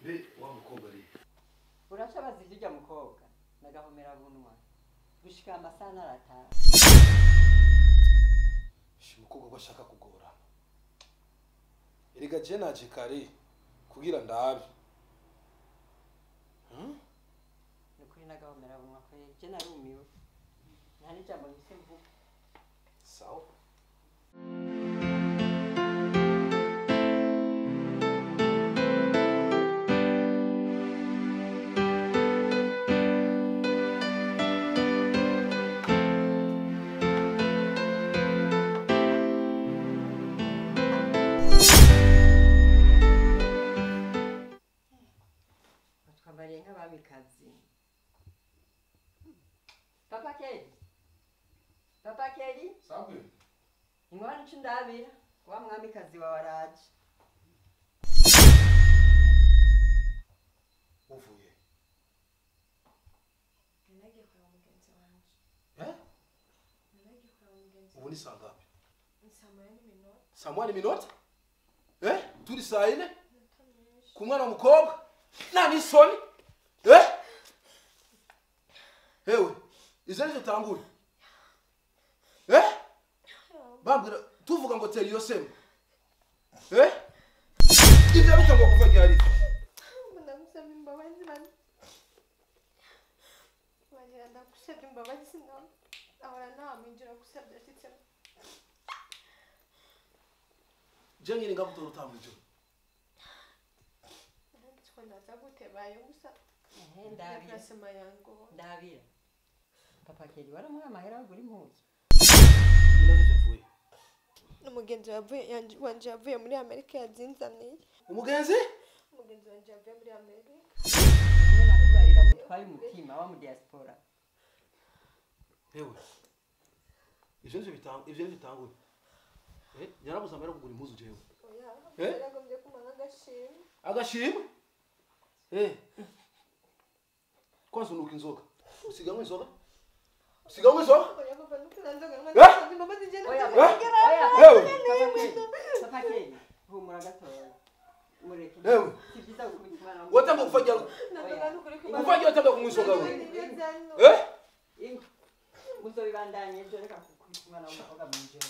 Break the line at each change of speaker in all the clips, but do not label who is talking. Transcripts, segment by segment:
mbe wa mukobwa ari
uraca baziga ujya mukobwa nagahomera bunwa gushika amasaha n'arataha
shi umukobwa ko ashaka kugora erega je naje kare kugira ndabe Hmm?
ni ukuri nagahomera bunwa kweri je narumiwe nta n'ijambo nkise mvuga
sawa
batwambariye nk'abamikazi papa keri papa keri
sabwe
inkwano ico ndabira wa mwamikazi wawe araje
uvuye
Nanagiye kureba mugenzi wanje.
eh
Nanagiye kureba mugenzi
ubu ni saa ngapi
Ni saa moya n'iminota.
saa moya n'iminota eh turi saa ine
Iminota myinshi.
ku mwana w'umukobwa nta n'isoni eh hewe izo nizo tangure eh bambwira tuvuga ngo tera iyo sema eh ibyo bitangwa kuva ryari
Ndagusaba imbabazi bane. Wagira ndagusabye imbabazi sinawe. Ahora ntamwinjira gusabye ashitsemo.
je nyine ngagutora utanga ijoro
Nanditse ko ndaza gutebayo gusa.
ehe ndabira
Plasema yango.
ndabira papa keri waramuha amahera wagura impuzu
ibibazo byavuye
Umugenzi wavuye yanje- wanje yavuye muri Amerika yazinzaniye.
umugenzi
Umugenzi wanje yavuye muri Amerika.
niwe nakubarira mutwaye umutima wa mu diaspora
hewe ivyo nivyo bitanga ivyo nivyo bitanguye eh nyarabuze amahera yo kugura impuzu jewe
Oya.
Eh?
Yaragombye kumara agashimwe.
agashimwe eh kwanza unuka inzoga usigamwe inzoga usigamwe inzoga
Oya papa nukuranzoga
Eh?
ndagusaba imbabazi je
oya
nakugera.
oya
hewe
papa keri papa keri humura gatoya mureke
Ewe.
si byiza gukubita umwana
watanga kufagira
Nandoga nukuri kumara.
kufagira watanga kunywa inzoga we
Nibyo
eh
ingo muzobibandanye ejo reka gukubita umwana w'umukobwa mu njoro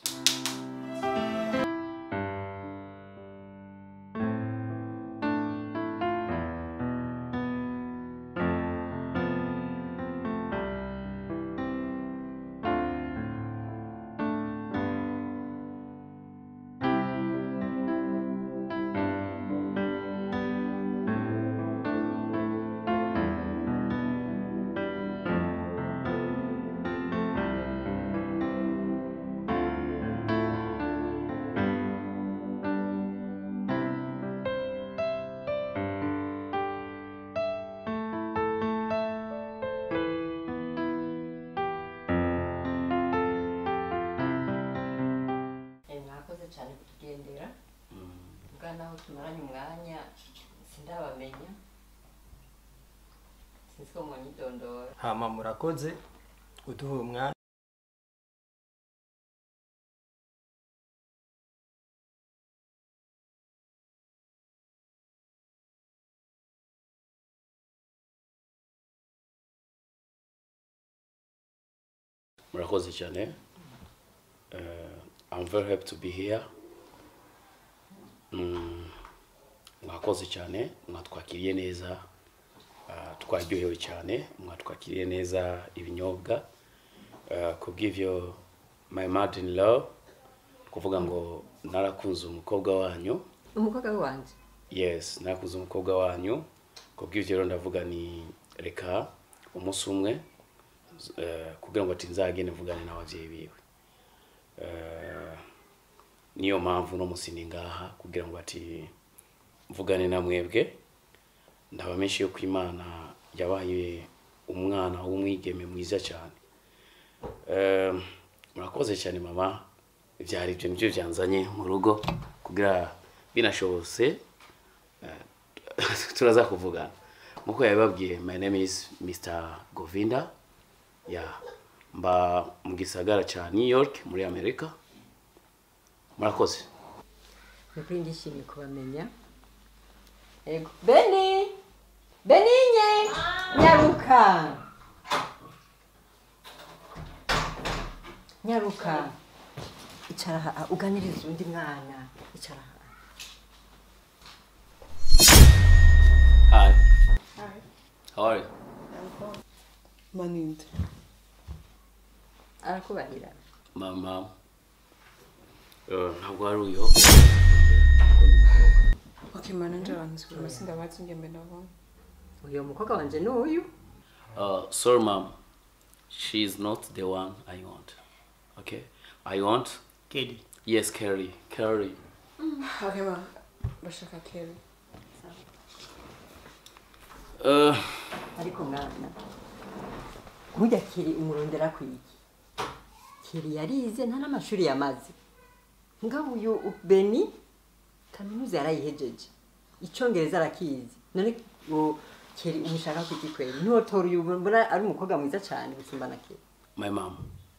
Eh, mwakoze cyane kutugendera bwa naho tumaranye umwanya sindabamenya sinzi ko mwanyidondora
hama murakoze uduha umwanya
murakoze cyane uh, i'm very happy to be here Mm, mwakoze cyane mwatwakiriye neza uh, twaryohewe cyane mwatwakiriye neza ibinyobwa uh, kubw'ivyo my mother in law kuvuga ngo narakunze umukobwa wanyu
umukobwa wanjye
yes narakunze umukobwa wanyu kubw'ivyo rero ndavuga ni reka umunsi umwe eh, kugira ngo ati nzagende mvugane n'abavyeyi biwe Eh, niyo mpamvu no musi ndi ngaha kugira ngo ati mvugane na mwebwe ndabamenshi yuko imana yabaye umwana w'umwigeme mwiza cyane Eh, murakoze cyane mama byari ibyo nibyo byanzanye mu rugo kugira binashobotse eh, turaza kuvugana nkuko yabibabwiye my name is Mr Govinda ya mba mu gisagara cya New York muri Amerika murakoze
ni ukuri ndishimye kubamenya Ego. Beni! Beninye! Nyaruka! Nyaruka. Icara aha uganirize undi mwana. Icara aha.
Hi. How are you?
maninde
Arakubahira.
Mama. Uh, ntabwo hari uyo.
okay mananje abantu zikuma sindabazi ngembe ndabona
Uyo mukobwa wanje ni uyu.
Uh, sorry, mom. She's not the one I want. Okay? I want.
Kedi.
Yes, Carrie. Carrie.
okay ma bashaka keri
Uh,
ariko mwana burya kiri umurondera kwiki kiri yarize nta n'amashuri yamaze ngabo uyu beni kaminuza yarayihejeje icyongereza arakizi none ngo kiri umushaka kwiki kweli ntiwotora uyu mbona ari umukobwa mwiza cyane gusumba na kiri
my mom.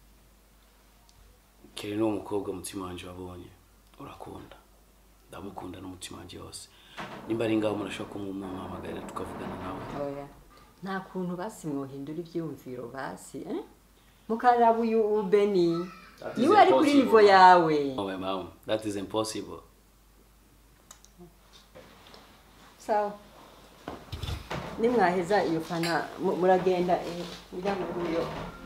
Carrie ni umukobwa umutima wanjye wabonye. Urakunda. Ndamukunda n'umutima wanjye wose. Nimba ari ngaho murashobora kumumuhamagarira tukavugana nawe.
oya nta kuntu basi mwohindura ibyiyumviro basi eh? mukaraba uyu beni
That is
niwe ari kuri
impossible.
nivo yawe
Oh, my mom. That is impossible.
sawa nimwaheza iyo fana mu- muragenda eh, mujya mu ruyo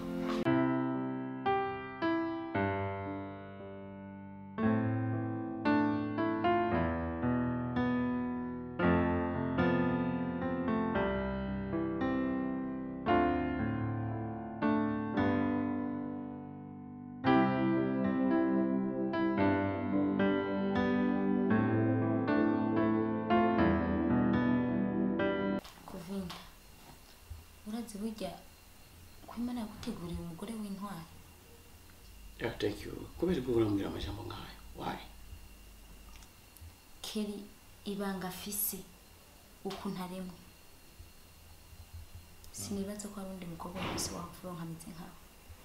kuvinda urazi burya ko imana yaguteguriye umugore w'intwari
Yeah, thank you. Kubera ko urambwira amajambo nk'ayo. Why?
keri ibanga afise ukuntu aremwe sinibaza ko hari undi mukobwa wese wavuga nkameze nkawe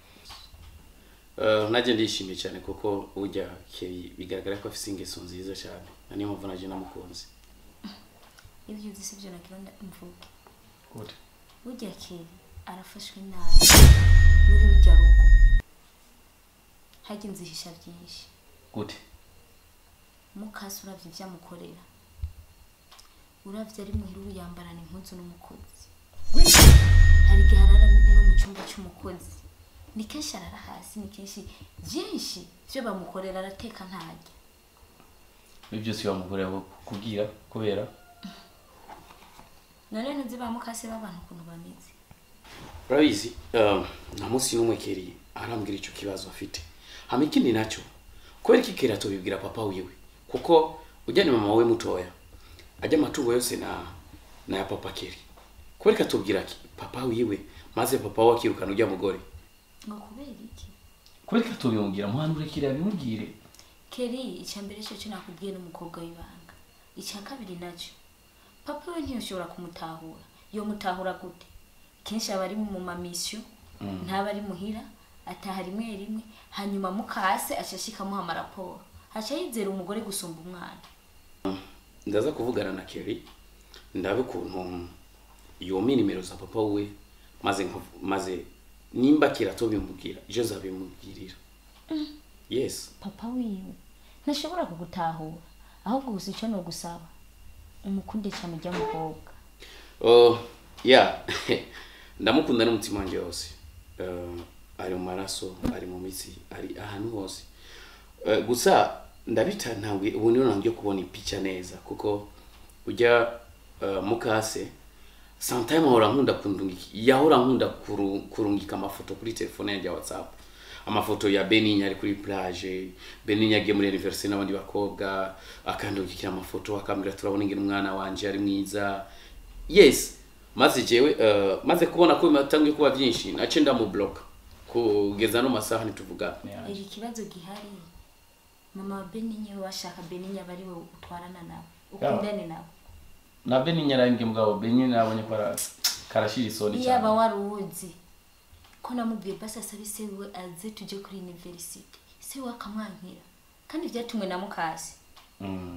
Uh, najye ndishimye cyane kuko ujya Keri bigaragara ko afite ingeso nziza cyane na niyo mpamvu najye namukunze
ibyo uzi si byo nagira mvuge
Good.
burya keri arafashwe nabi muri rujya rugo hajya inzihisha byinshi
Good.
mukasi uravye ivyo amukorera uravye ari muhira ubu yambarana impuzu n'umukozi hari igihe arara no mu cyumba cy'umukozi ni kenshi arara hasi ni kenshi byinshi byo bamukorera arateka ntarya
Ibi byose bamugorera kubwira kubera
none ntuzi ba mukase b'abantu ukuntu bameze
urabizi uh, nta munsi n'umwe Keri arambwira icyo kibazo afite hama ikindi nacyo kubera iki Keri atobibwira papa wiwe kuko ujya ni mama we mutoya ajya amatungo yose na na ya papa Keri kubera ko atubwira ki papa wiwe maze papa we akirukana ujya mugore
ngo kubera iki
kubera ko atobimubwira muhanure Keri abimubwire
keri icya mbere cyo cyo nakubwiye n'umukobwa w'ibanga icya kabiri nacyo papa we ntiyashobora kumutahura yo mutahura gute kenshi aba ari mu mamisiyo ntaba ari muhira ataha rimwe rimwe hanyuma mukase ashashe ikamuha amaraporo haca yizera umugore gusumba umwana
ndaza kuvugana na Kerry ndabe ukuntu yompa nimero za papa we maze nkavu- maze nimba Kerry atobimubwira ejo zabimubwirira yes
papa wiwe ntashobora kugutahura ahubwo gusa icyo ni ugusaba umukunde cyane ujya mukobwa
oh yeah ndamukunda n'umutima wanjye wose uh, ari mu maraso ari mu mitsi ari ahantu hose uh, gusa ndabita ntabwo ubu niyo ntabwo kubona ipica neza kuko ujya uh, mukase sometime ahora nkunda kundungika yahora nkunda kuru- kurungika amafoto kuri telefone yanjye ya whatsapp amafoto ya beninya ari kuri plage beninya agiye muri universite n'abandi bakobwa akandungikira amafoto akambwira turabona ingene umwana wanje ari mwiza yes maze jewe uh, maze kubona ko bimatangiye kuba byinshi nace ndamublock kugeza no masaha ntituvugana
iri kibazo gihari mama wa beninya we washaka beninya aba ari we utwarana nawe ukundane nawe
na beninya arambye mugabo beninya nabonye ko ara- karashira isoni
iyaba wari uwuzi ko namubwiye basi asabe se we aze tujye kuri universite se we akamwankira kandi byatumwe na mukasi
Mm.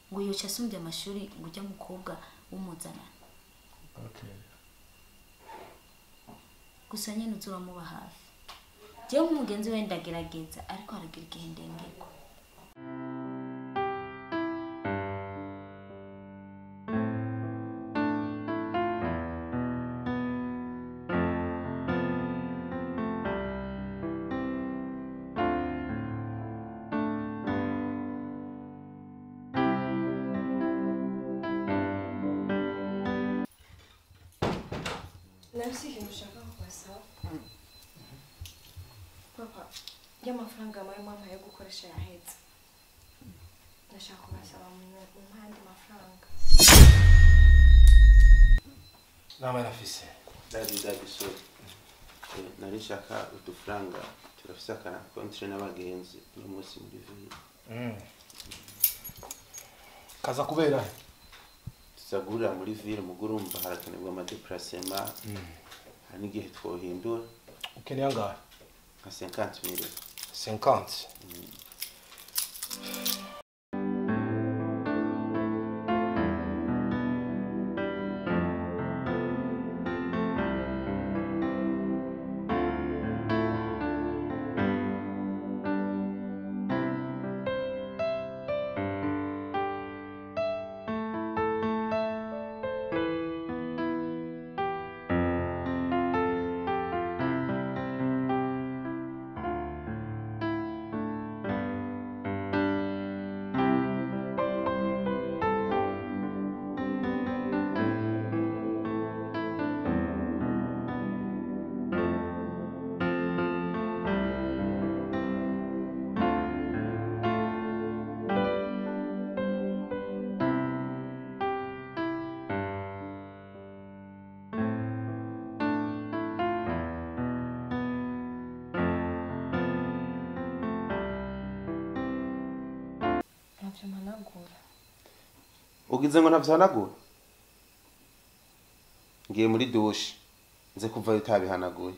ngo yoca asumbye amashuri ngo ujya mukobwa w'umuzanana
okay
gusa nyine uza uramuba hafi njyewe nk'umugenzi we ndagerageza ariko haragira igihe ndengerwa
nabyo ikintu ushaka kubasaba papa y'amafaranga muri mama yo gukoresha yahetse ndashaka kubasaba mu mpande mafaranga
nama nafise
dadi dadi so Eh, nari nshaka udufaranga turafise akana kontire n'abagenzi uno munsi muri ville
kaza kubera
tuzagurira muri ville mugo urumva harakenerwa amadeplacema hari n'igihe twohindura
ukeneye angahe
nka 50 mille
50
ntabyo mpanagura
ugize ngo ntabyihanagura ngiye muri dushe nze kuvayo utabihanaguye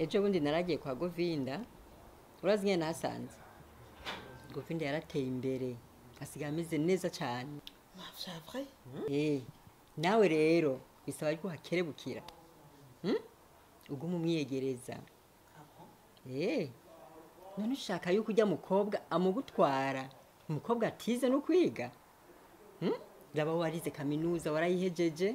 ejo bundi naragiye kwa govinda urazi nyine nahasanze govinda yarateye imbere asigaye ameze neza cyane
vya vrai
Eh, nawe rero bisaba ko hakerebukira Hmm? uguma umwiyegereza Eh, none ushaka yuko ujya mukobwa amugutwara umukobwa atize no kwiga Hmm? raba warize kaminuza warayihejeje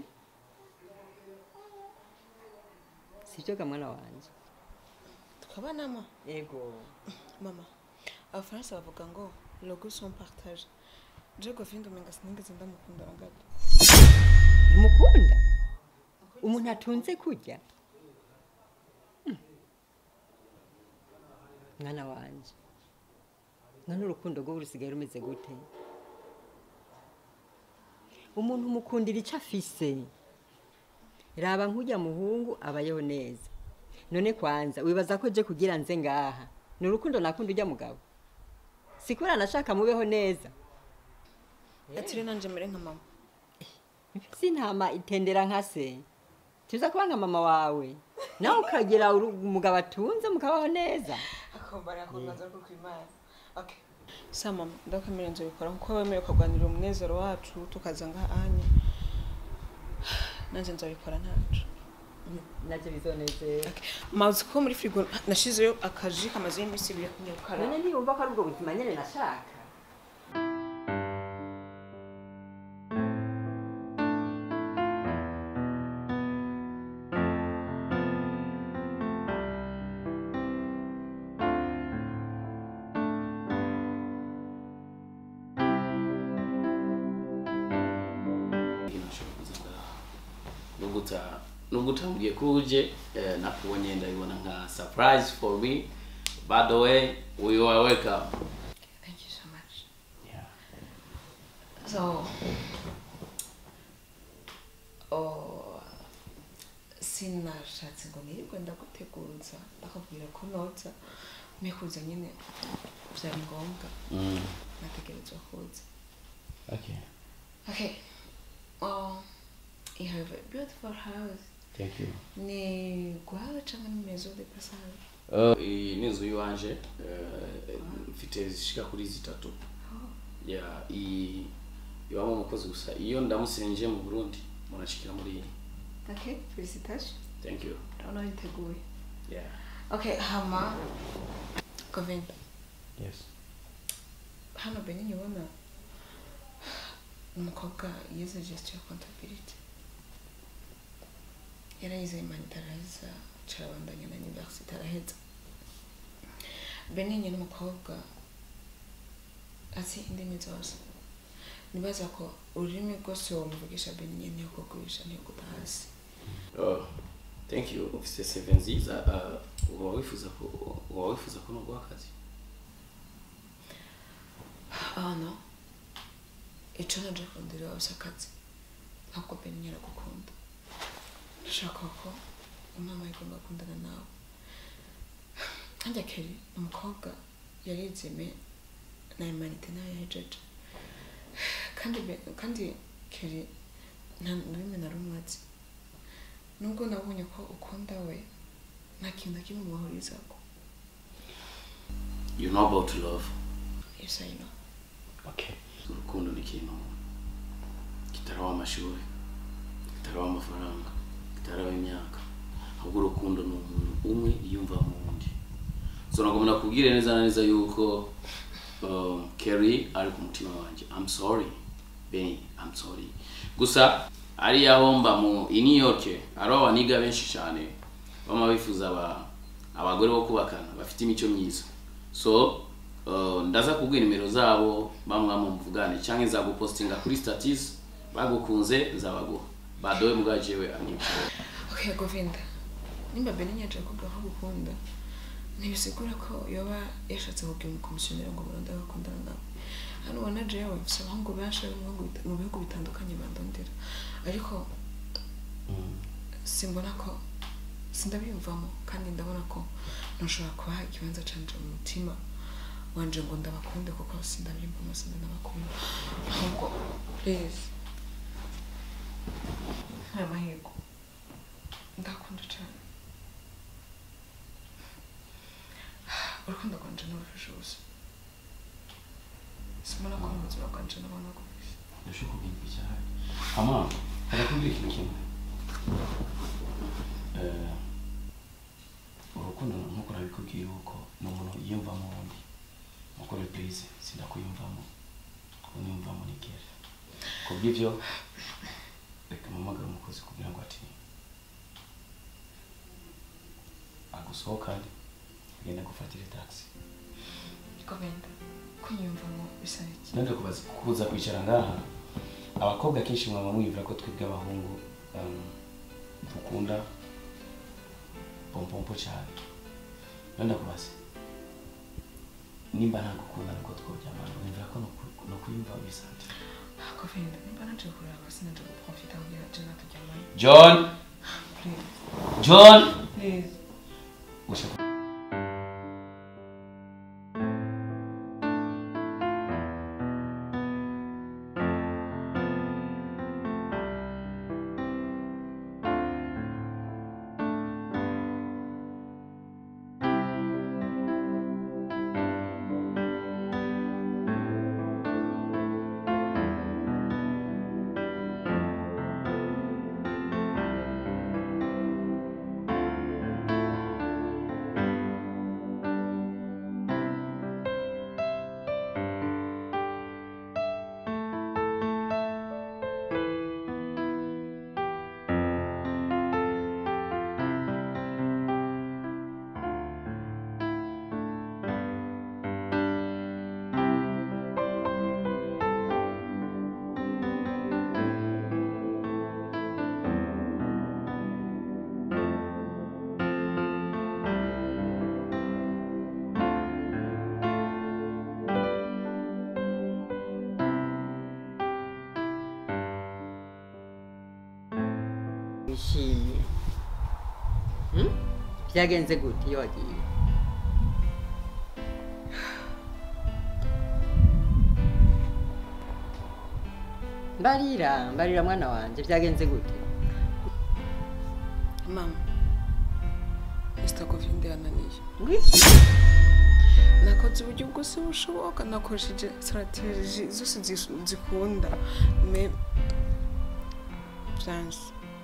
sibyo ga mwana wanje
tukabanama
ego
mama abafaransa bavuga ngo logo son partage je govinda umenga sinigeze ndamukunda na gato
umukunda umuntu atunze kurya Hmm. mwana wanje none urukundo rwo rusigaye rumeze gute umuntu umukundira icyo afise raba nk'ujya muhungu abayeho neza none kwanza wibaza ko je kugira nze ngaha ni urukundo nakunda ujya mugabo sikura nashaka mubeho neza
atire nanje mere nka mama
si intama itendera nka se tuza kuba nka mama wawe nawe ukagira uru- umugabo atunze mukabaho neza
akombara akungaza rwo kwimana okay sa mama ndakwemera nzobikora nkuko wemeye ukarwanira umunezero wacu tukaza ngaha anye nanje nzobikora ntacu
nabyo bizonezera
mazi ko muri frigo nashizeyo akaji kamaze iminsi ibiri kunyukara
none niyumva ko ari ubwo buzima nyine nashaka
nubwo uta- nubwo utambwiye ko uje eh, nakubonye ndabibona nka surprise for me by the way we are welcome
thank you so much
yeah.
so oh, sinashatse ngo nirirwe ndaguteguza ndakubwira ko noza mekuza nyine byari ngombwa
mm.
nategerezwa kuza
okay
okay oh, you have a beautiful house
thank you
ni guhawe cyangwa ni maison de passage
Uh, iyi ni inzu y'iwanje eh, mfite zishika kuri zitatu yeah, iyi ibamo umukozi gusa iyo ndamusenje mu burundi munashikira muri iyi
okay felicitation
thank you
ndabona witeguye
yeah.
okay hama govenda
yes.
hano benin ubona umukobwa yize gestion comptability yarayize humanitariza carabandanya na universite araheza benin ni umukobwa azi indimi zose nibaza ko ururimi rwose wamuvugisha benin niyo kugurisha niyo guta hasi
Oh, thank you ufise seve nziza uh, uba wifuza ko uba wifuza ko nuguha akazi
hano icyo naje kundira wose akazi ntabwo benin yaragukunda ndashaka ko umama igomba gukundana nawe kandi akeri umukobwa yarizime na imanite nayo yahejeje kandi be- kandi keri nta rurimi na rumwe azi nubwo nabonye ko ukunda we nta kintu na kimwe mubahurizako
you know about love
yes I know
okay. urukundo ni ikintu kitaraho amashuri kitaraho amafaranga kitaraho imyaka ahubwo urukundo ni umuntu umwe yiyumva mu wundi so ntabwo nakubwire neza na neza yuko uh, Kerry ari ku mutima wanjye I'm sorry Benny I'm sorry gusa ari aho mba mu i New York ari abaniga benshi cyane bama bifuza aba abagore bo kubakana bafite imico myiza so uh, ndaza kubwira nimero zabo bamwe muvugane cyangwa nzagupostinga kuri status bagukunze nzabaguha badowe mbwa jewe anyicaye
okay govinda nimba benin yaje kuvuga ko gukunda ntibisigura ko yoba yashatse kubwira umukomisiyoneri ngo burundu agakundana nawe hano ubona jewe mfise abahungu benshi bari mu bihugu bita- mu bihugu bitandukanye bandondera ariko simbona ko sindabiyumvamo kandi ndabona ko ntushobora kubaha ikibanza canje mu mutima wanje ngo ndabakunde kuko sindabiyumvamo sindanabakunda ahubwo please aya mahirwe ndakunda cyane urukundo rwanje nurufashe ubusa simona ko mu buzima bwanje nabona kubisa
ndashobora kubwira icyahari ama harakubwira ikintu kimwe Eh, urukundo nkuko nabikubwiye yuko ni umuntu yiyumvamo undi nkuko reprise sindakuyumvamo uniyumvamo ni kera kubw'ivyo reka mpamagare umukozi kugira ngo ati agusohokane agende gufatira taxi
gobenda kunyumvamo bisa iki
nende kubaza kuza kwicara ngaha abakobwa kenshi mwaba mwivura ko twebwe abahungu um, dukunda pompompo cyane nende kubaza nimba ntagukunda niko tworyamana wumvira ko no kuyumva bisante
gobenda nimba naje kureba sinaje guprofita kugira je natujyamane
john
please
john
please
ushaka
wishimye Hmm? byagenze gute iyo wagiye mbarira mbarira mwana wanjye byagenze gute
mama mr govinde yananiye
ngwiki
nakoze uburyo bwose bushoboka nakoresheje strategy zose zis- zikunda me byanze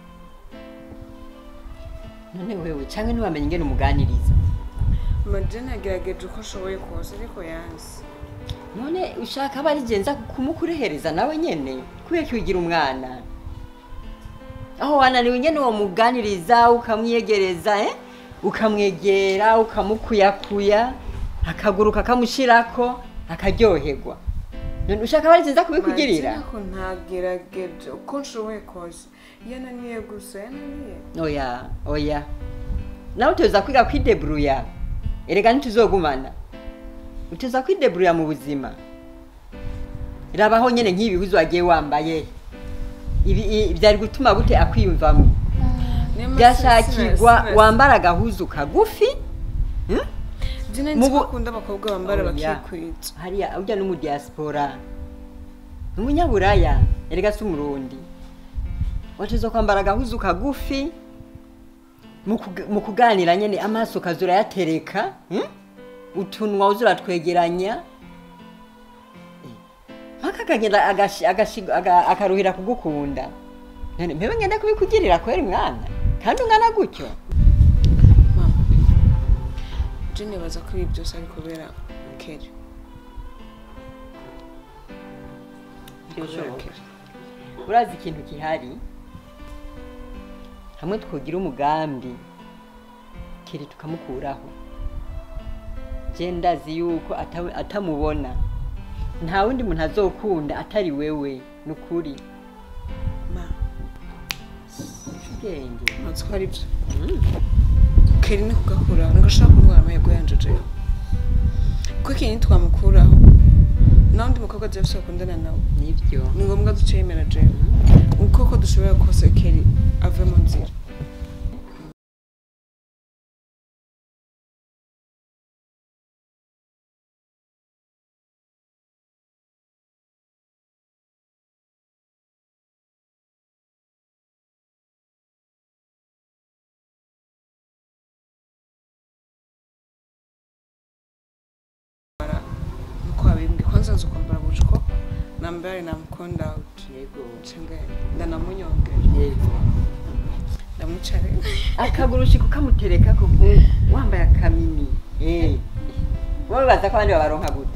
none wewe cyangwa ntiwamenye ingene umuganiriza
madeni yagerageje uko ashoboye kose ariko yanze
none ushaka aba arigenza kumukurehereza nawe nyene kubera ko wigira umwana aho wananiwe nyene uwo muganiriza ukamwiyegereza eh? ukamwegera ukamukuyakuya akaguruka akamushirako akaryoherwa none ushaka aba arigenza kubikugirira
Madeni ko ntagerageje uko nshoboye kose yananiye gusa yananiye
oya oya nawe uteza kwiga kwidebruya erega ntituzogumana uteza kwidebruya mu buzima rabaho nyene nk'ibi bihuzu wagiye wambaye ibi i- byari gutuma gute akwiyumvamo
Niyo mpamvu
byashakirwa
sina- sina-
wambara agahuzu kagufi hmm?
Dina
Mu
nzi
bu-
ko akunda abakobwa bambara
Oya.
bakikwita
hariya urya no mu diaspora ni umunyaburaya erega si umurundi wateza kwambara agahuzu kagufi mu kuga- mu kuganira nyene amaso ukaza urayatereka hmm? utunwa uza uratwegeranya Eh, mpaka akagenda agashi- agashi- aga- akaruhira kugukunda none mpewe ngende kubikugirira kweri mwana kandi ungana gutyo
mama je nibaza ko ibi byose ari kubera keri
Byoshoboka. urazi ikintu gihari hamwe twogira umugambi kiri tukamukuraho je ndazi yuko ata- atamubona nta wundi muntu azokunda atari wewe ni ukuri
ma
ubwenge
ntazi ko ari byo keri ni kugakuraho nigashaka kumwara amahirwe yanje jewe kuko ikintu twamukuraho nawe undi mukobwa jewe se bakundana nawe
nibyo
ni ngombwa duce yemera jewe uko ko dushobora kose keri ave mu nzira ambaye namkonda out
yego
cenga ndanamunyongera
yego
ndamucare
akagurushiko kamutereka ku mpungu wambaye akamini eh wowe baza ko abandi babaronka gute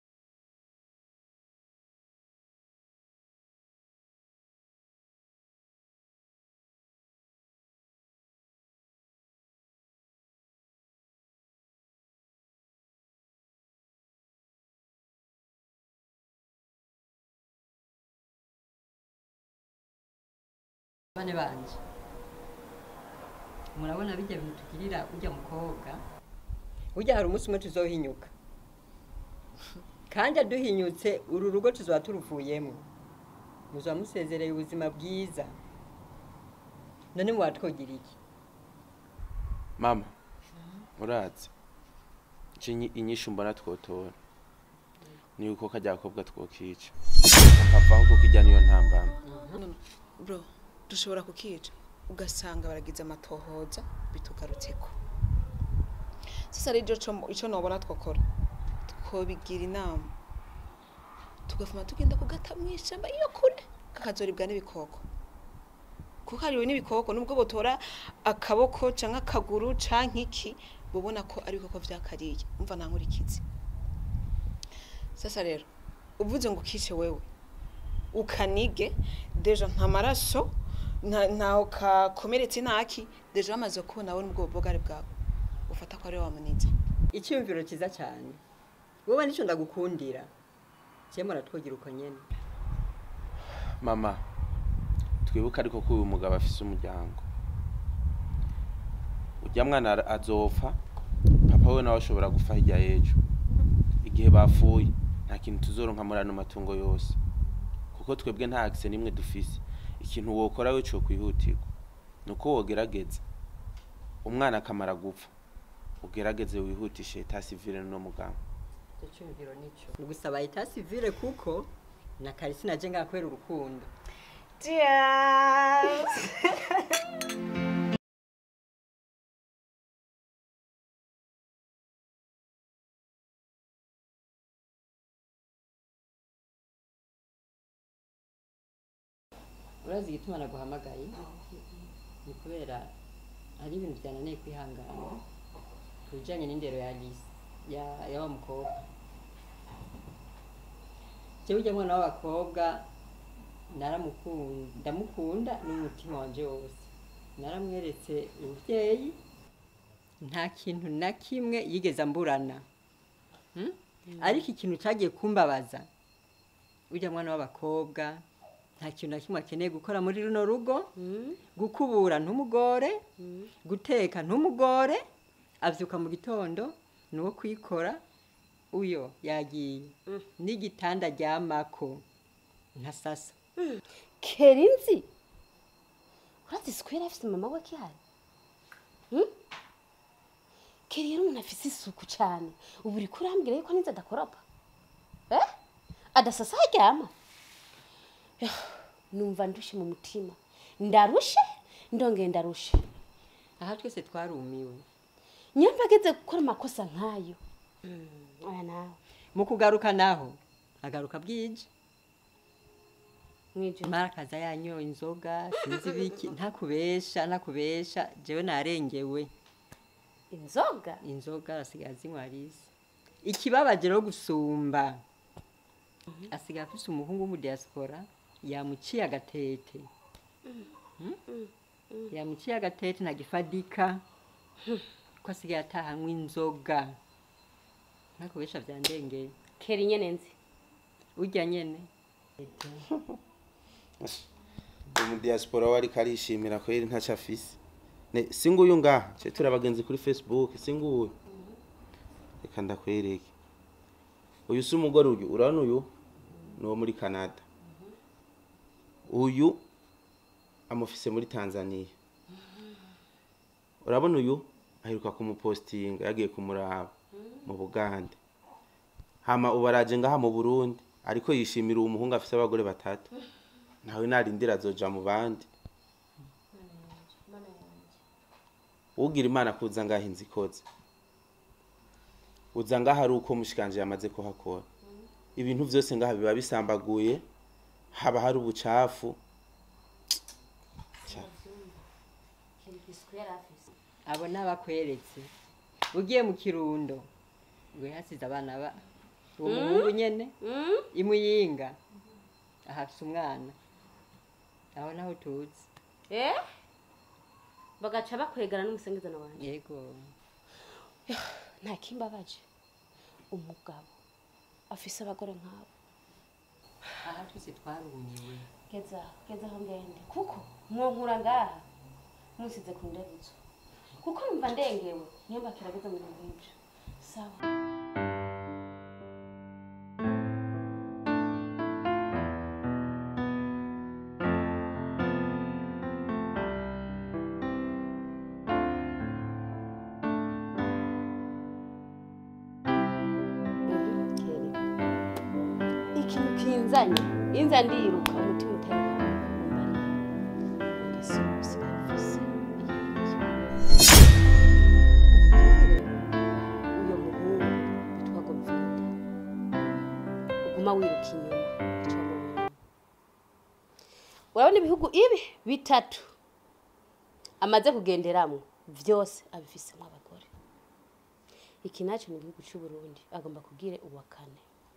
bane banje murabona bijya bintu tugirira ujya mukobwa ujya hari umunsi umwe tuzohinyuka kandi aduhinyutse uru rugo tuzaba turuvuyemo muzaba musezereye ubuzima bwiza none muwatwogira iki
mama urazi ico inyi- inyishu mbona twotora ni uko kajya gakobwa twokica akavaho kuko ijya niyo ntambama
bro dushobora kukica ugasanga baragize amatohoza bitugarutseko sasa rero ico- ico nobona twokora twobigira inama tugafuma tugenda kugata mw'ishamba iyo kure kakazoribwa n'ibikoko kuko hariwe n'ibikoko nubwo botora akaboko canke akaguru canke iki bobona ko ari ibikoko vyakariye umva nta nkurikizi sasa rero uvuze ngo ukice wewe ukanige deja nta maraso nta- ntaho kakomeretse ntaki deja bamaze kubona we n'ubwo bugari bwawe ufata ko ari we wamunize
icyumviro cyiza cyane wowe nicyo ndagukundira cyemwe muratwogira uko nyene
mama twibuke ariko ko uyu mugabo afise umuryango ujya mwana ara- azopfa papa we nawe ashobora gupfa hirya y'ejo igihe bapfuye nta kintu tuzoronka muri ano matungo yose kuko twebwe nta akise n'imwe dufise ikintu wokora we cyo kwihutirwa ni uko wogerageza umwana akamara gupfa ugerageze wihutishe eta sivile no muganga
icyo cyumviro nicyo ni gusaba eta sivile kuko na karisi naje ngakwera urukundo urazi igituma naguhamagaye ni kubera hari ibintu byananiye kwihangana ku bijyanye n'indero ya Alice ya ya wa mukobwa jewe ujya mwana w'abakobwa naramukunda ndamukunda n'umutima wanje wose naramweretse ubuvyeyi nta kintu na kimwe yigeze amburana Hmm? ariko ikintu cyagiye kumbabaza ujya mwana w'abakobwa nta kintu na kimwe akeneye gukora muri runo rugo gukubura ntumugore guteka ntumugore abyuka mu gitondo ni uwo kwikora uyo yagiye n'igitanda aryamako nka sasa
kerinzi urazi isuku yari afite mama we kihari Hmm? keri yari umuntu afite isuku cyane ubu uri kurambwira yuko ninzi adakoropa eh adasasa aryama Yah, numva ndushe mu mutima ndarushe ndongeye ndarushe
aha twese twarumiwe
nyamba ageze gukora amakosa nk'ayo Hmm, oya nawe
mu kugaruka naho agaruka bwije
mwijoro
mara akaza yanyoye inzoga sinzi ibiki ntakubesha ntakubesha jewe narengewe
inzoga
inzoga asigaye azinywa arisi ikibabaje rero gusumba asigaye afise umuhungu w'umudiaspora yamuciye agatete Hmm? yamuciye agatete ntagifadika ko asigaye atahanywa inzoga ntakubesha vyandengeye
keri nyene nzi
urya nyene
umudiaspora we ariko arishimira ko yari ntacyo afise Ne- si nguyu ngaha cye turi abagenzi kuri facebook si nguyu reka ndakwereke uyu si umugore uyu urabona uyu ni uwo muri canada uyu amufise muri tanzania urabona uyu aheruka kumupostinga yagiye kumuraba mu bugande hama ubu araje ngaha mu burundi ariko yishimira uwo muhungu afise abagore batatu nawe narindira azoja mu bandi ugira imana kuza ngaha inzu ikoze uza ngaha ari uko mushikanje yamaze kuhakora ibintu byose ngaha biba bisambaguye haba hari ubucafu
abo ni abakweretse ugiye mu kirundo ngo yasize abana ba uwo muhungu nyene imuyinga ahafise umwana aho naho tuzi
eh bagaca bakwegana n'umusengezano wanjye
yego
nta kimbabaje umugabo afise abagore nk'abo
aha twese twarumiwe
geza geza aho ngende kuko mwonkura ngaha musize ku ndebutso kuko numva ndengewe niyo mbakirageza mu bintu nk'ibyo sawa ikintu kinzanye inza ndiruka umutima utari uyo muhungu bitwa govinda uguma wiruka inyuma icyo mubiri urabona ibihugu ibi bitatu amaze kugenderamo byose abifisemo abagore iki nacyo ni igihugu cy'u Burundi agomba kubwire uwa kane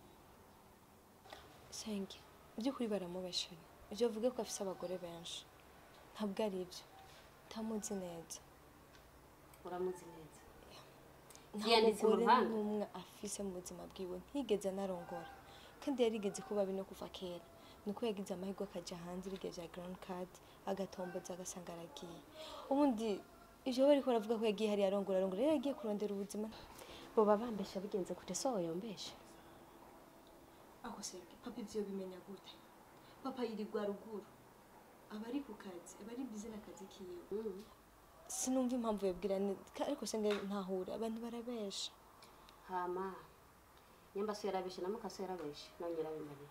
senge by'ukuri baramubashira ibyo avuga ko afite abagore benshi ntabwo ari ibyo ntamuzi neza
uramuzi neza
nta
Yanditse mu
mugore
ruhanga?
n'umwe afise mu buzima bwiwe ntigeze anarongora kandi yarigeze kuba bino kuva kera nuko yagize amahirwe akajya hanze bigeze bya ground card agatomboza agasanga aragiye ubundi ibyo bariko baravuga ko yagiye hariya arongora arongora rero yagiye kurondera ubuzima
boba bambesha bigenze kure so yombesha
aho senge papa ibyo bimenya gute papa yirirwa ruguru aba ari ku kazi aba ari bize n'akazi kiwe sinumva impamvu yabwira ni- ka- ariko senge ntahura abantu barabesha
hama nyamba so yarabeshe na muka so yarabeshe nawe nyirabimarira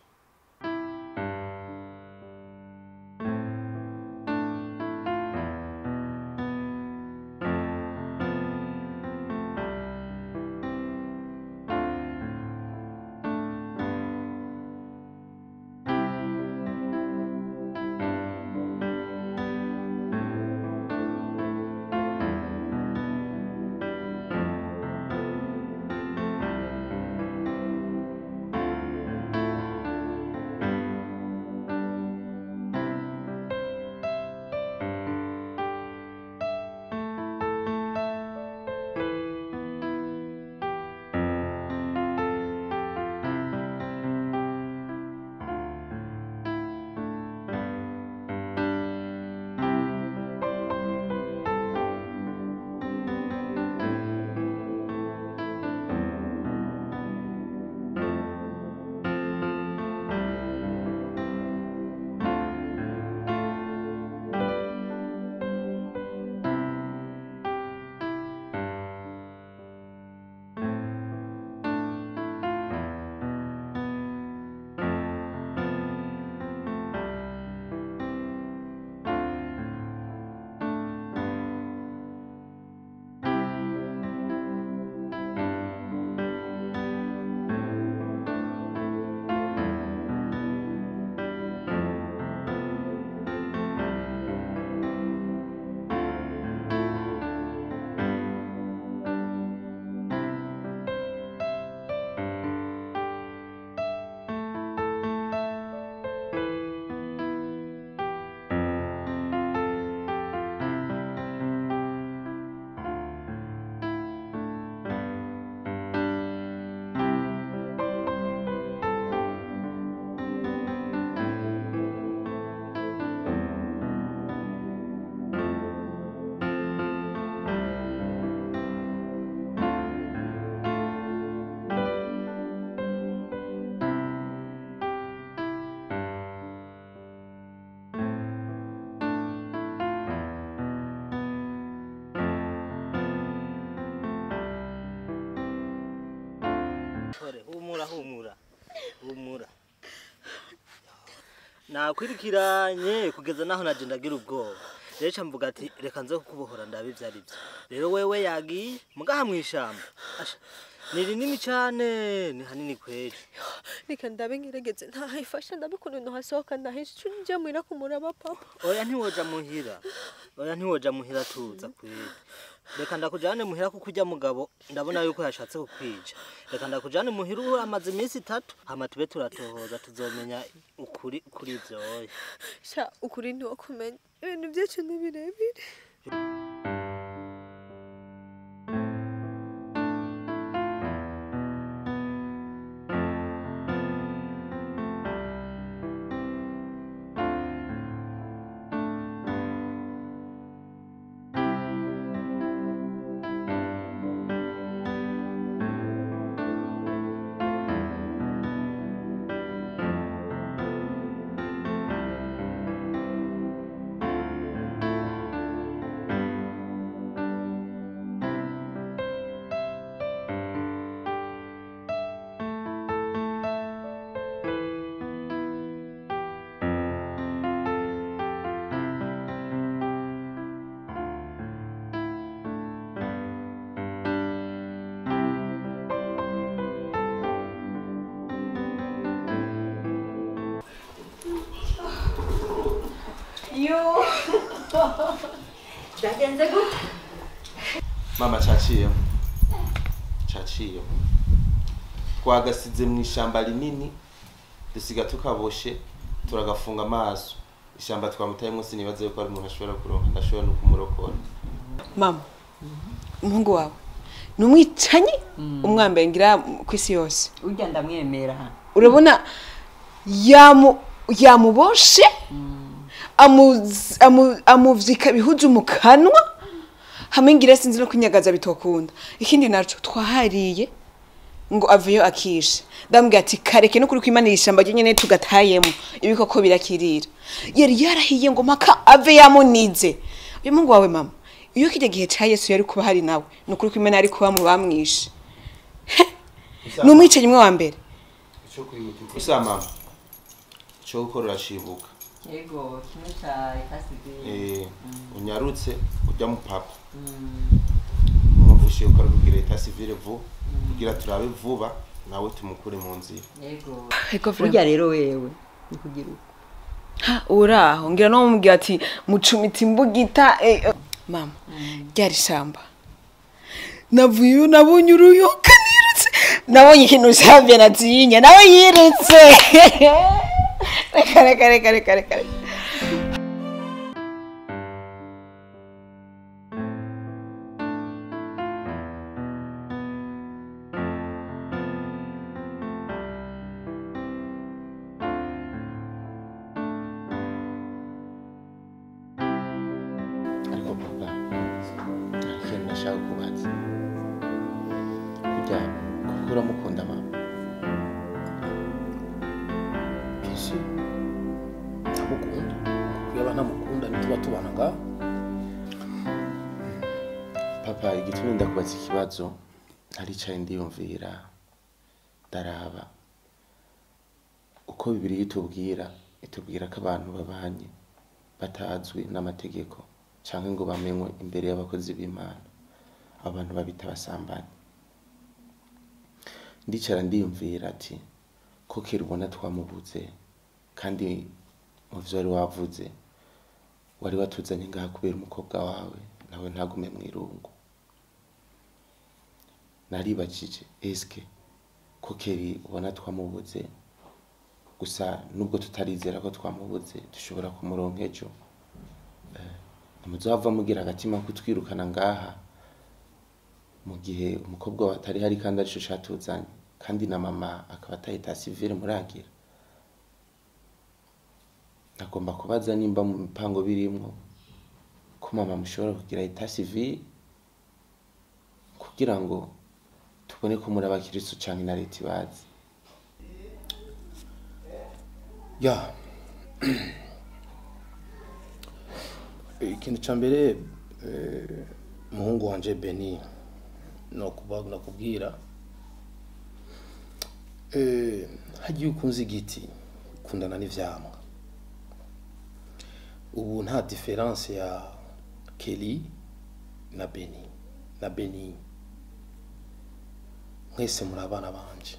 Tore, humura humura humura nakwirikiranye kugeza naho naje ndagira ubwoba rero ca mvuga ati reka nze kukubohora ndabe ivyo ari vyo rero wewe yagiye mugaha mw'ishamba Asha, ni rinini cane ni hanini kweli
reka ndabe ngerageze ntahifasha ndabe ukuntu nohasohoka ndahisha njya muhira kumuraba papa
oya ntiwoja muhira oya ntiwoja muhira tuza kweli reka ndakujane muhira kuko ujya mugabo ndabona yuko yashatse kukwica reka ndakujane muhira ubu amaze iminsi itatu hama tube turatohoza tuzomenya ukuri kuri ivyo oya
sha ukuri ntiwakumenya ibintu byacu ni birebire
yo byagenze gute
mama caciye caciye twagasize mu ishamba rinini dusiga tukaboshe turagafunga amaso ishamba twamutayemo sinibaza yuko ari umuntu ashobora kuronka ndashobora no kumurokora
mama umuhungu wawe ni umwicanyi umwambaye ngira ku isi yose
urya ndamwemera
urabona yamu yamuboshe amuz- amu- amuvyika ibihuzu mu kanwa hamwe ngira sinzi no kunyagaza bitokunda ikindi naco twahariye ngo aveyo akishe ndamubwira ati kareke no kuri kwimanira ishamba ryo nyene tugatayemo ibikoko birakirira yari yarahiye ngo mpaka ave yamunize uyu mungu wawe mama iyo kirya gihe ca yesu yari kuba hari nawe ni ukuri kwimana ari kuba mu bamwishe ni umwicanyi umwe wa mbere
usa mama ico gukora urashibuka
yego kimwe cya ekasivire
Eh, unyarutse ujya mu papa umwumvishe yuko ari kugira leta civile vuba kugira turabe vuba nawe tumukure mu nzira
yego
Ego
burya rero wewe ni kugira uko
ha uraho ngira no mubwira ati mucumita imbugita eh, eh. mama ryari shamba navuyeyo nabonye uruyoka nirutse nabonye ikintu savye nazinya nawe yirutse reka reka reka reka reka reka.
ariko papa hari ikintu nashaka kubaza kurya kuko uramukunda mama
ese ntamukunda kuko yaba ntamukunda ntituba tubana ngaho
papa igituma ndakubaza ikibazo naricaye ndiyumvira ndaraba uko bibiri itubwira itubwira ko abantu babanye batazwi n'amategeko cyangwa ngo bamenywe imbere y'abakozi b'imana abantu babita abasambanyi ndicara ndiyumvira ati ko kera ubona twamubuze kandi mu byo wari wavuze wari watuzanye ngaha kubera umukobwa wawe nawe ntagume mu irungu naribajije eske ko keri ubona twamubuze gusa nubwo tutarizera ko twamubuze dushobora kumuronka ejo ntimuzava mugira agatima kutwirukana ngaha mu gihe umukobwa we atari hari kandi arico catuzanye kandi na mama akaba atahita sivire muragira nagomba kubaza nimba mu mipango birimwo ko mama mushobora kugira eta civile kugira ngo tubone ko muri abakiristo canke na leta ibazi
ya ikintu cya mbere eh, umuhungu wanje beni nokuba nakubwira eh, hagiye ukunze igiti ukundana n'ivyamwa ubu nta diferanse ya keli na beni na beni mwese muri abana banje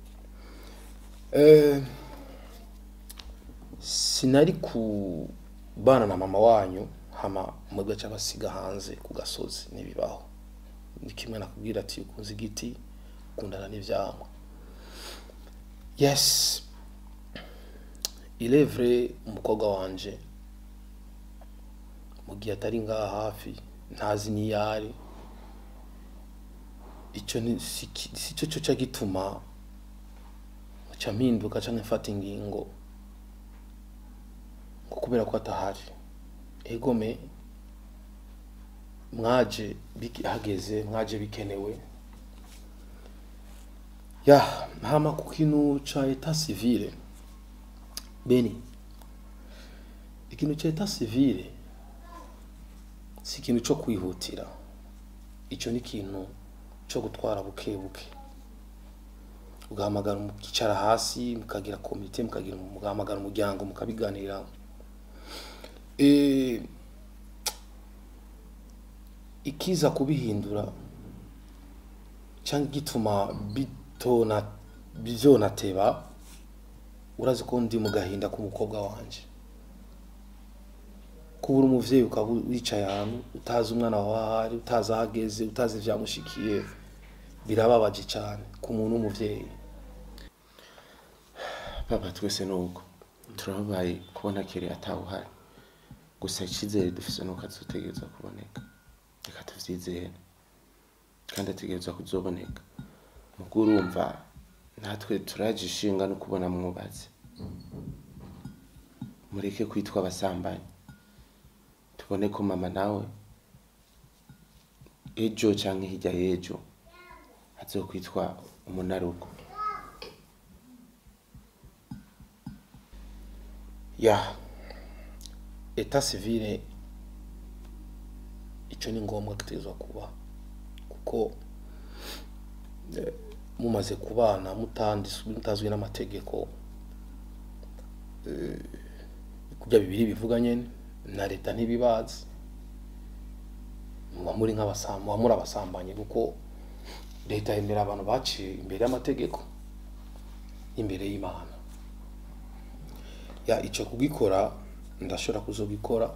Eh, sinari kubana na mama wanyu hama mwebwe aca basiga hanze ku gasozi n'ibibaho ni kimwe nakubwira ati ukunze igiti ukundana n'ivyamwa yes il est vrai umukobwa wanje mu gihe atari ngaha hafi ntazi n'iyari icyo ni si ki- si cyo cyo cya gituma nca mpinduka canke mfata ingingo ngo kubera ko atahari egome mwaje biki- hageze mwaje bikenewe ya hama ku kintu ca eta civile beni ikintu ca eta civile si ikintu cyo kwihutira icyo ni ikintu cyo gutwara buke buke ugahamagara mukicara hasi mukagira komite mukagira mugahamagara umuryango mukabiganira Eh, ikiza kubihindura cyangwa igituma bitona bizonateba urazi ko ndi mu gahinda k'umukobwa wanje kubura umuvyeyi ukaba wicaye ahantu utazi umwana wawe ahari utazi aho ageze utazi ivyamushikiye birababaje cyane ku muntu w'umuvyeyi
papa twese nuko turababaye kubona kere atawuhari gusa icyizere dufise nuko azotegereza kuboneka reka tuvyizere kandi ategerezwa kuzoboneka mugo urumva natwe turaje ishinga no kubona mwubatse mureke kwitwa abasambanyi tubone ko mama nawe ejo canke hirya y'ejo azokwitwa umunarugo
ya eta civile icyo ni ngombwa gitezwa kuba kuko eh, mumaze kubana mutandis- mutazwi n'amategeko eh, kurya bibiri bivuga nyene na leta ntibibazi muba muri nk'abasambanyi muba muri abasambanyi kuko leta yemera abantu baciye imbere y'amategeko imbere y'imana ya icyo kugikora ndashobora kuzogikora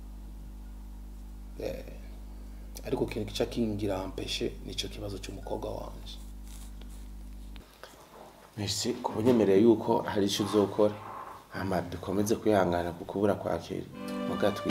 eh, ariko ikintu kica kingira mpeshe nicyo kibazo cy'umukobwa wanje
Merci kubunyemereye yuko hari icyo uzokora hama dukomeze kwihangana ku kubura kwa kera muga twi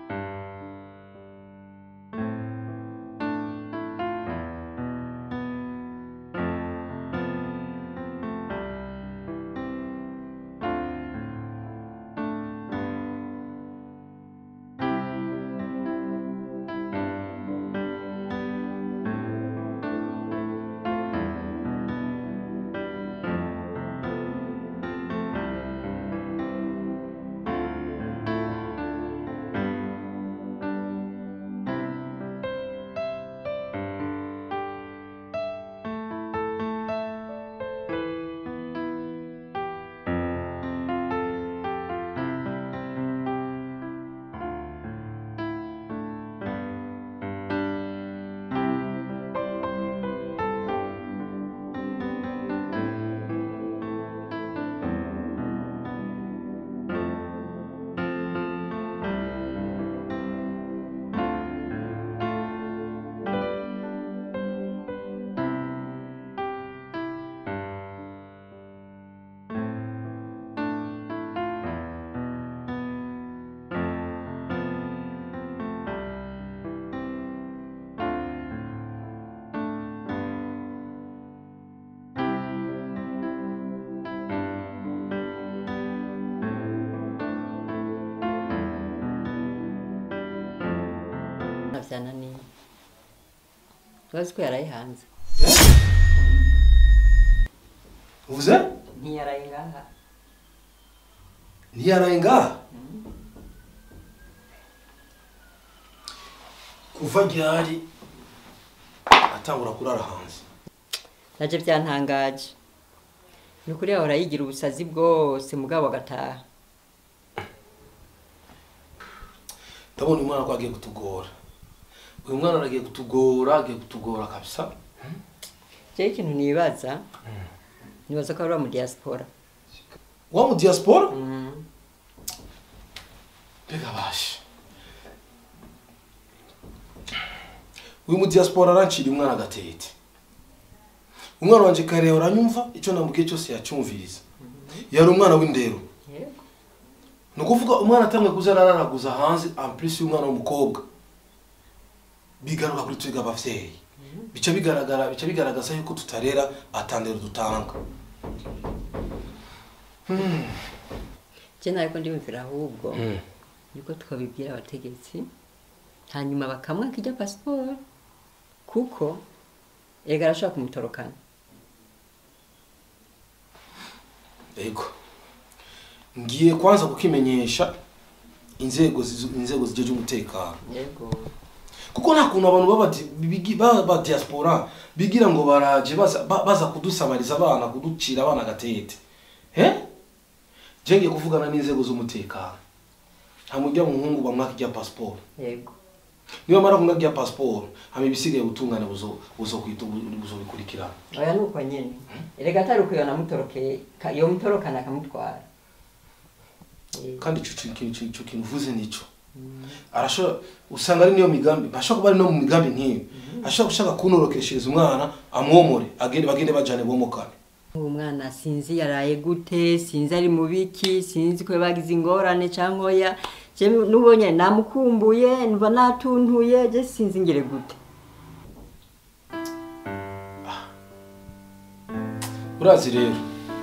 navyananiye urazi ko yaraye hanze
uvuze
ntiyaraye ngaha
ntiyaraye ngaha kuva ryari atangura kurara hanze
naje byantangaje ni ukuri yahora yigira ubusazi bwose mugabo agataha
ndabona uyu mwana ko agiye kutugora uyu mwana aragiye kutugora agiye kutugora kabisa
jewe ikintu nibaza nibaza ko ari mu diaspora
wa mu diaspora mbega bashe uyu mu diaspora arancira umwana agatete umwana wanje kare uranyumva icyo namubwiye cyose yacyumviriza yari umwana w'indero
yego
ni ukuvuga umwana atangiye kuza arararaguza hanze ampulisi y'umwana w'umukobwa bigaruka kuri twiga abavyeyi bica bigaragara bica bigaragaza yuko tutarera atandero dutanga
je nariko ndiyumvira ahubwo yuko twabibwira abategetsi hanyuma bakamwaka ijya pasiporo kuko ega arashobora kumutorokana
ego ngiye kwanza kukimenyesha inzego zizu- inzego zijeje umutekano
yego
kuko nta kuntu abantu baba di- bigi- ba ba diaspora bigira ngo baraje baza ba- baza kudusabariza abana kuducira abana agatete he je ngiye kuvugana n'inzego z'umutekano nta mujya muhungu bamwaka ijya pasiporo
yego
niba mara kumwaka ijya pasiporo hama ibisigaye ubutungane buzo buzokwita buzobikurikirana
oya nuko nyene erega atari uko yonamutorokeye ka- yomutorokana akamutwara Eh,
kandi ico kintu ico- ico kintu uvuze nico arashobora usanga ari niyo migambi ashobora kuba ari no mu migambi nk'iyo ashobora gushaka kuntorokeshereza umwana amwomore agende bagende bajane bomokane
uwo mwana sinzi yaraye gute sinzi ari mu biki sinzi ko bagize ingorane cyangwa oya je nubonye namukumbuye mva natuntuye je sinzi ngere gute
urazi rero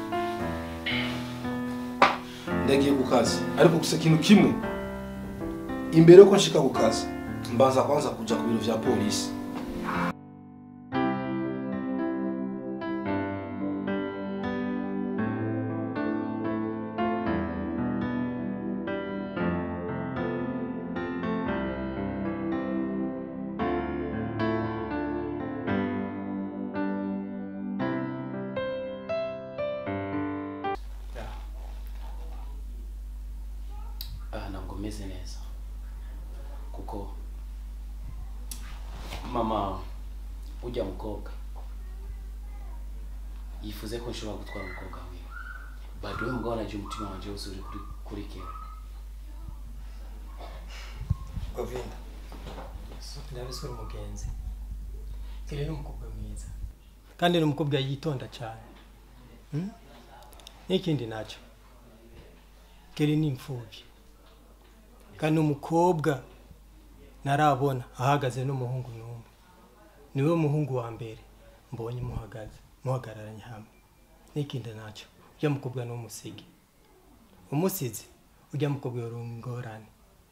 ndagiye ku kazi ariko gusa ikintu kimwe imbere yuko nshika ku kazi mbanza kwanza kuja ku biro vya polisi
aha ntabwo meze neza kuko mama ujya mukobwa yifuze ko nshobora gutwara umukobwa wiwe baduwe mugabo naje umutima wanje wose uri kuri kuri kera
govinda ndabizi uri umugenzi kiri ni umukobwa mwiza kandi ni umukobwa yitonda cyane Hmm? n'ikindi nacyo kiri ni imfubyi kandi umukobwa ntarabona ahagaze n'umuhungu n'umwe niwe muhungu wa mbere mbonye muhagaze muhagararanye hamwe n'ikindi nacyo ujya mukobwa ni umusigi umusizi ujya mukobwa yari ingorane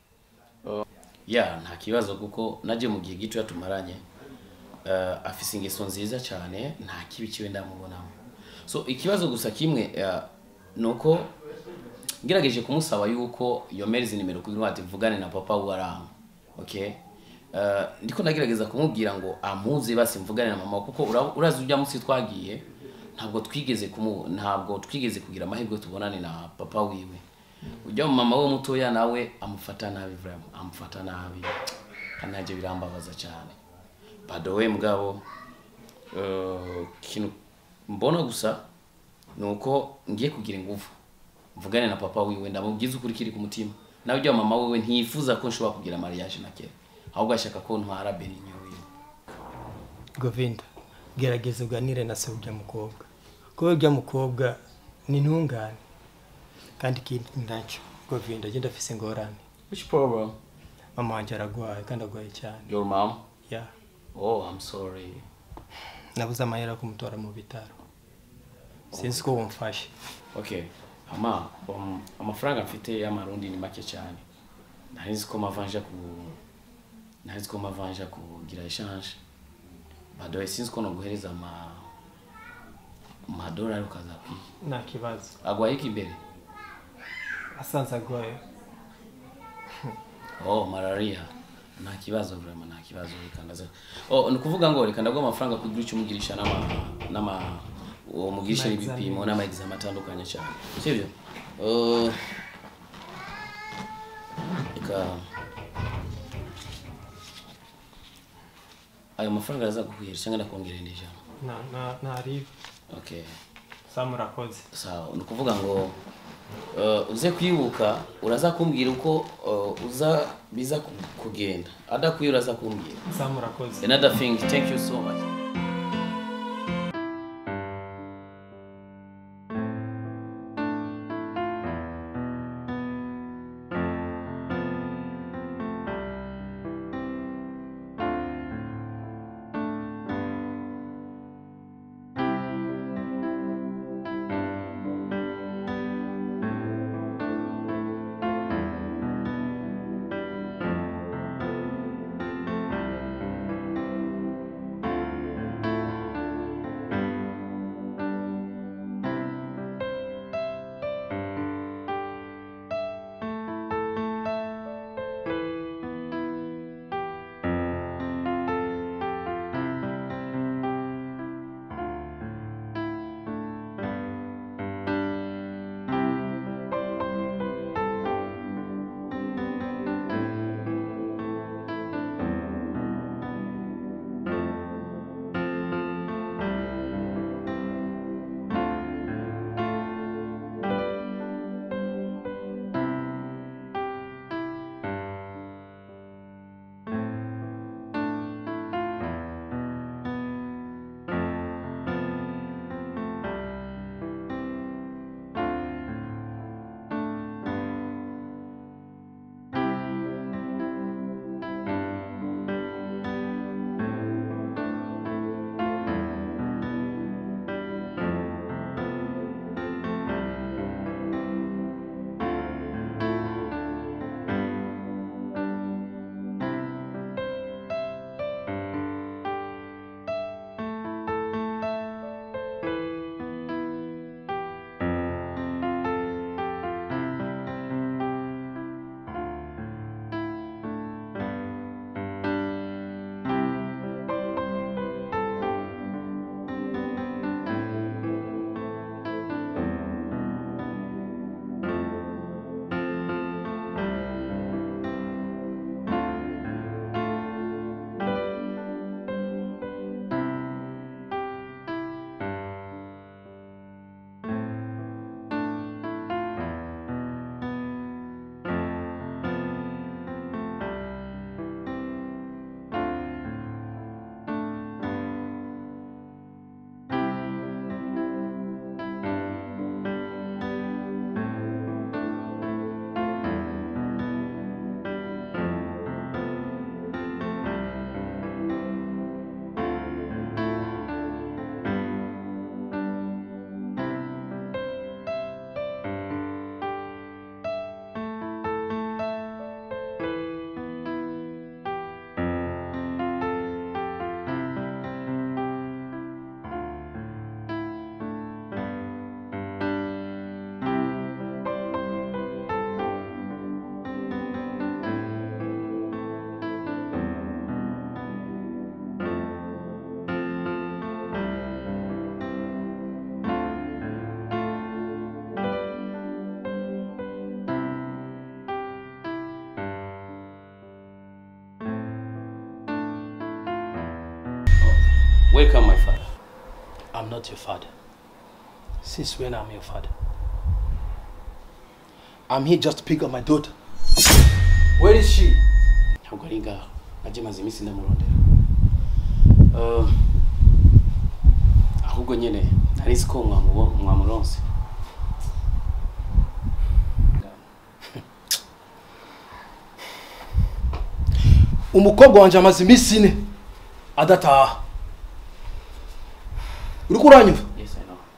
ya nta kibazo kuko naje mu gihe gito tumaranye uh, afise ingeso nziza cyane nta kibi kiwe ndamubonamo so ikibazo gusa kimwe uh, nuko ngerageje kumusaba yuko yomereza nimero kugira ngo ati mvugane na papa waramu okay uh, ndiko nagerageza kumubwira ngo ampuze basi mvugane na mama kuko ura- urazi ujya munsi twagiye ntabwo twigeze kumu ntabwo twigeze kugira amahirwe tubonane na papa wiwe ujya mu mama we mutoya nawe amufata nabi vraiment amufata nabi kandi nabyo birambabaza cyane badowe mugabo uh, kintu mbona gusa ni uko ngiye kugira ingufu mvugane na papa wiwe ndamubwiza ukuri kiri ku mutima nawe ujya mama wiwe ntiyifuza ko nshobora kugira mariage na kera ahubwo ashaka ko ntwara beninyo wiwe
govinda gerageza uganire na se ujya mukobwa kuko ujya mukobwa ni intungane kandi ikindi nacyo govinda agenda afise ingorane
which problem
mama wanjye aragwaye kandi agwaye cyane
your mom
ya
oh i'm sorry
nabuze amahera yo kumutora mu bitaro sinzi ko wumfashe
okay ama um, amafaranga mfite y'amarundi ni make cyane nari nzi ko mavanja ku nari nzi ko mavanja kugira exchange badoye sinzi ko noguhereza ama amadolari ukaza kwiga
nta kibazo
agwaye iki imbere
asanze agwaye
oh malaria nta kibazo vraiment nta kibazo reka ndaza oh ni ukuvuga ngo reka ndaguha amafaranga kugira icyo umugirisha n'ama n'ama uwo mugirisha
Ama
ibipimo
examen.
n'ama examen atandukanye cyane sibyo uh, reka ayo mafaranga araza guhera cyangwa ndakongerera indi jambo
na- na- ntari
okay
sa murakoze
sawa ni ukuvuga ngo uh, uze kwibuka uraza kumbwira uko uh, uza biza ku- kugenda adakwiye uraza kumbwira
sa murakoze
another thing thank you so much Welcome, my father.
I'm not your father. Since when I'm your father? I'm here just to pick up my daughter. Where is she?
ntabwo ari ngaho najye maze iminsi ndamurondera Uh, ahubwo nyine nari nzi ko mwamubo- mwamuronse
umukobwa wanjye amaze iminsi ine adataha uri kuranyumva
yes i know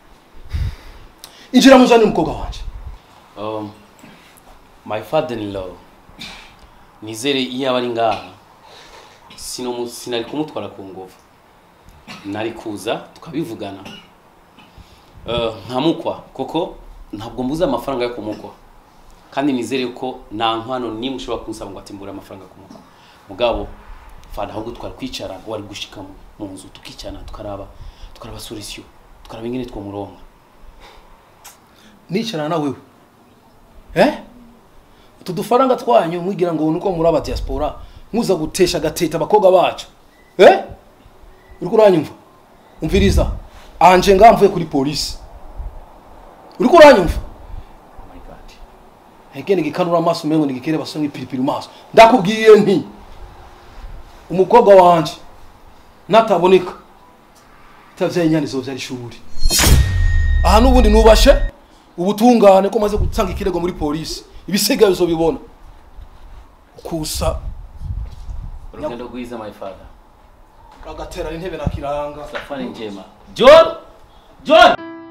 injira muzane umukobwa wanjye
um, my father in law nizere iyo aba ari ngaha sinomu- sinari kumutwara ku nguvu nari kuza tukabivugana Uh, nkamukwa kuko ntabwo mbuze amafaranga yo kumukwa kandi nizere ko nta nkwano nimwe ushobora kunsaba ngo ati mbure amafaranga yo kumukwa mugabo fana ahubwo twari kwicara wari gushika mu- mu nzu tukicana tukaraba tukaraba solution tukaraba ingene twomuronka
nicarana na wewe eh utu dufaranga twanyu mwigira ngo nuko muri aba diaspora muza gutesha gateta abakobwa bacu eh uri kuranyumva umviriza anje nga mvuye kuri polisi uriko uranyumva
Oh my God.
hege nigikanura amaso umengo nigikere basonga ipiripiri mu maso ndakubwiye nti umukobwa wanje nataboneka itavyaye inyana izovyara ishuri aha n'ubundi nubashe ubutungane ko maze gutanga ikirego muri polisi ibisigaye uzobibona kusa
urugendo rwiza my father
agaterana intebe na kiranga
safari njema john john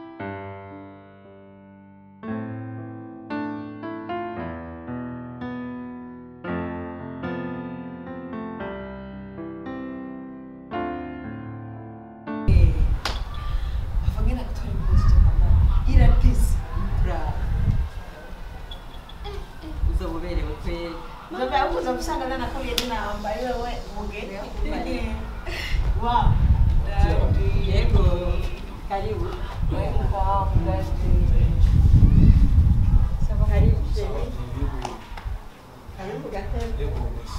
avangena kutora impuzu zo kwambara iratise
bravo uzoba uberewe kweli
nzoga yakuza gusanga nanakuye ninambaye wewe mugeni wa
yego karibu karibu sheri karibu gatebe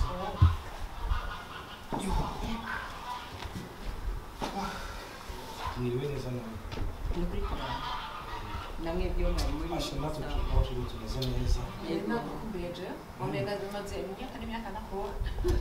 mwiriwe neza nawe
ni kuri karanga namwe byo mwari muri
asha natwe tubaje tumeze neza
nakukumbeje wamenga zimaze imyaka n'imyaka nakubona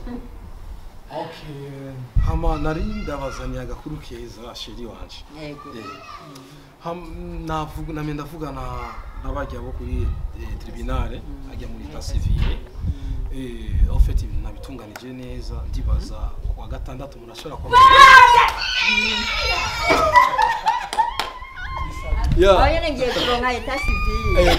okay hama nari ndabazaniye agakuru keza sheri wanje
yego
Ham- navuga namye ndavugana n'abajya bo kuri eh, tribunale ajya muri ta civile eh en fait ibintu nabitunganije neza ndibaza ku wa gatandatu umuntu ashobora kuba
aho
yeah
nyene ngiye kuronka eta civile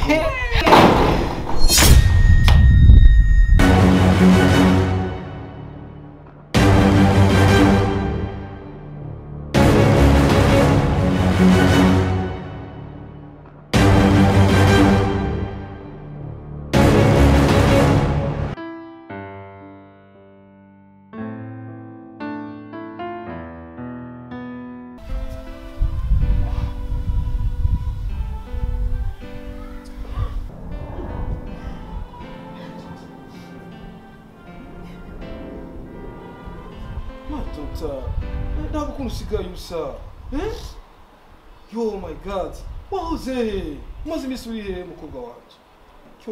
matota ntabwo ukuntu usigaye usa eh yo my god wahoze he umaze iminsi uri he mukobwa wanje cyo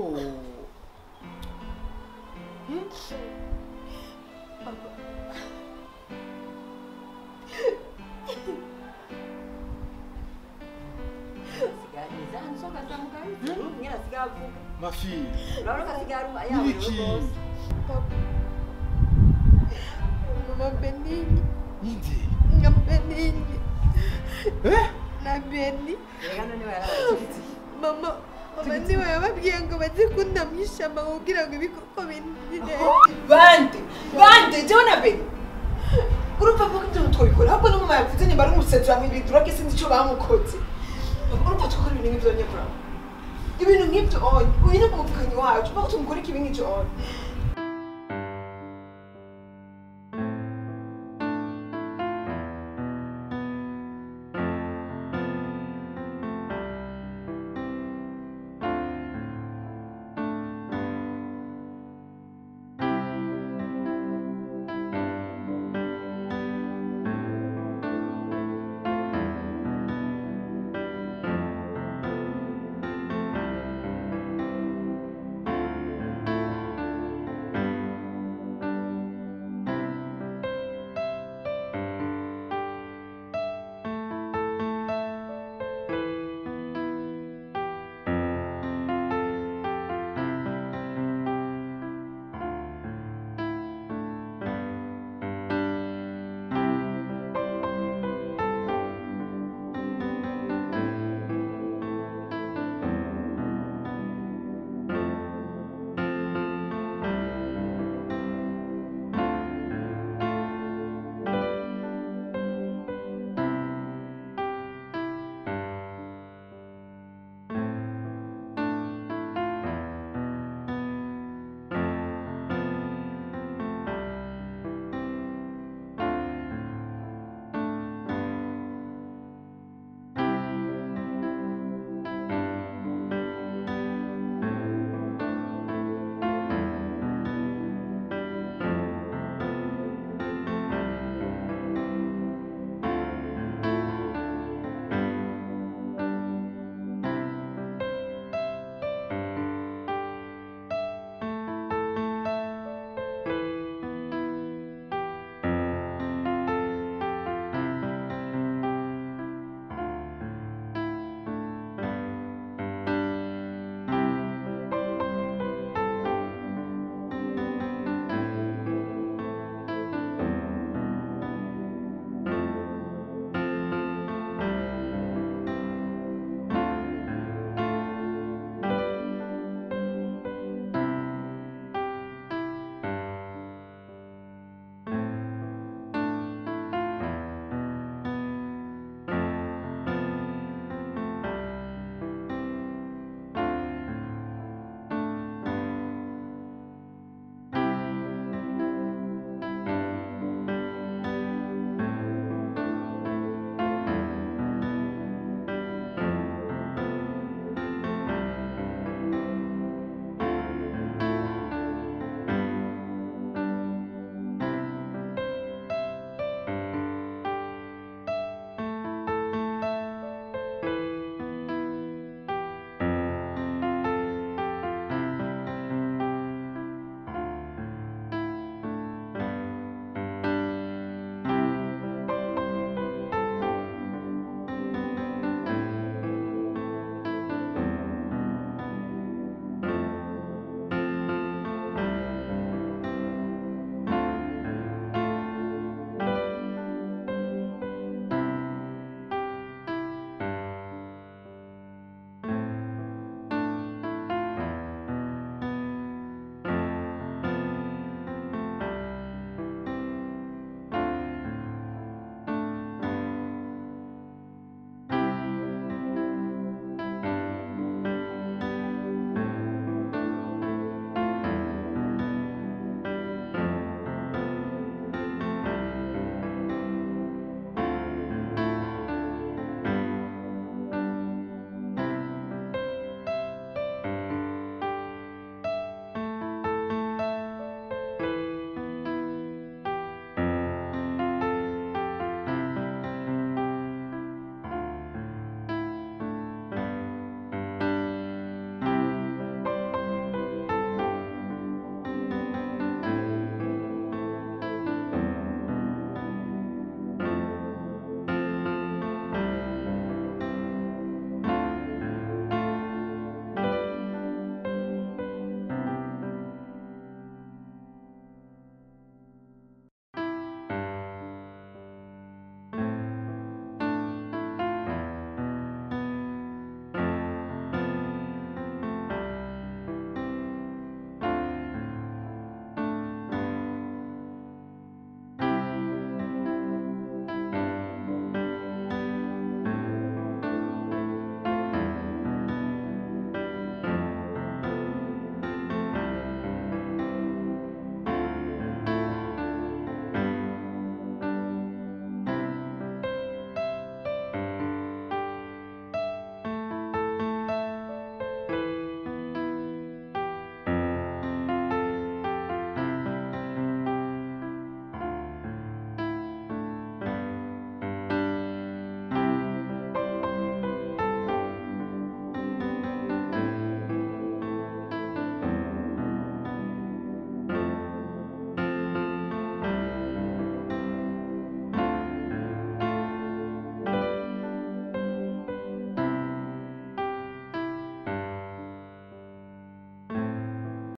siganiza nsoka za mugari nyina sigavuga
mafi
urabona ko asigaye ari yawe
Nibiki?
rwose
mama benini
inde
na benini
eh
na beni
rega none warabakiritse
mama mama niwe yababwiye ngo baze kundamwishama kugira ngo ibikoko binire bande bande jewe na beni urumva ko ibyo twabikora ahubwo no mama yavuze nimba ari umusetsi bamwibidura ko sinzi icyo bamukoze urumva tukora ibintu nk'ibyo nyakura ibintu nk'ibyo onye uyu ni umuvukanyi wacu mpaka tumukora ikibi nk'icyo onye